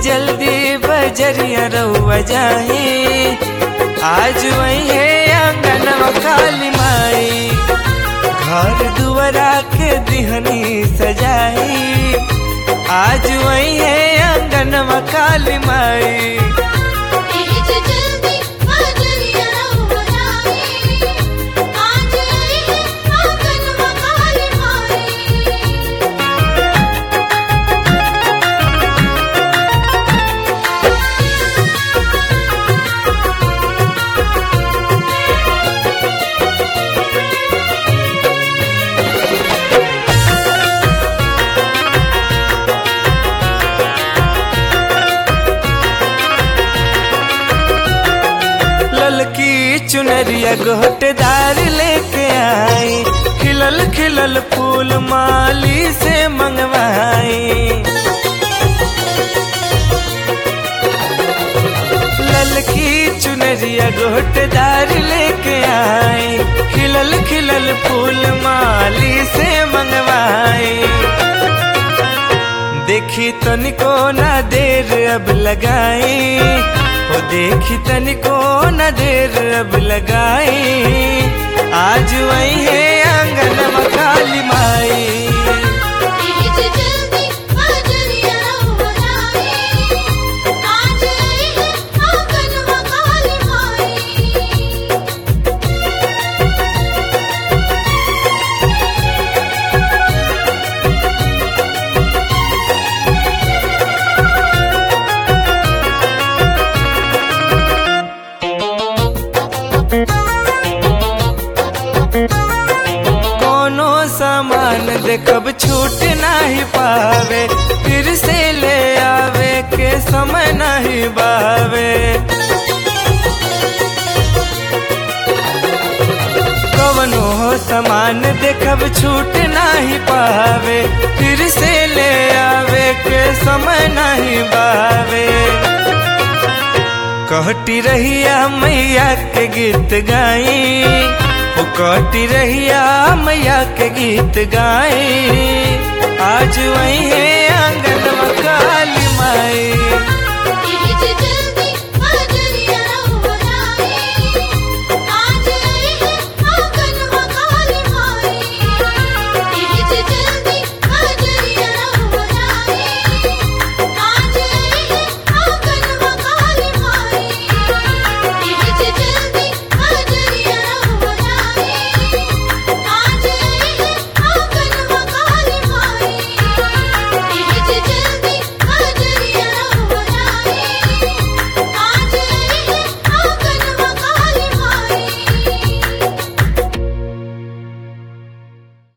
जल्दी बजरिया रउआ जाई आज वही है आंगनवा काली माई घर दुआरा के दिहनी सजाई आज वही है आंगनवा काली माई तेज जल्दी बजरिया रउआ जाई आज आई है आंगनवा काली माई ललकी चुनरिया गोटदार लेके आई खिलल खिलल फूल माली से मंगवाई ललकी चुनरिया गोटदार लेके आई खिलल खिलल फूल माली से मंगवाई देखी तनिको ना देर अब लगाई ओ देखी तनिको ना देर अब लगाई आज वही है आंगन में काली माई तेज जल्दी बजरिया रउआ जाई आज आई है आंगनवा काली माई कोनो सामान देखब छूट नहीं पावे फिर से ले आवे के समय नहीं बावे कवनो सामान देखब छूट नहीं पावे फिर से ले आवे के समय नहीं बावे कहती रहिया मैया के गीत गाई ओ कहती रहिया मैया के गीत गाई आज वही है आंगन में काली माई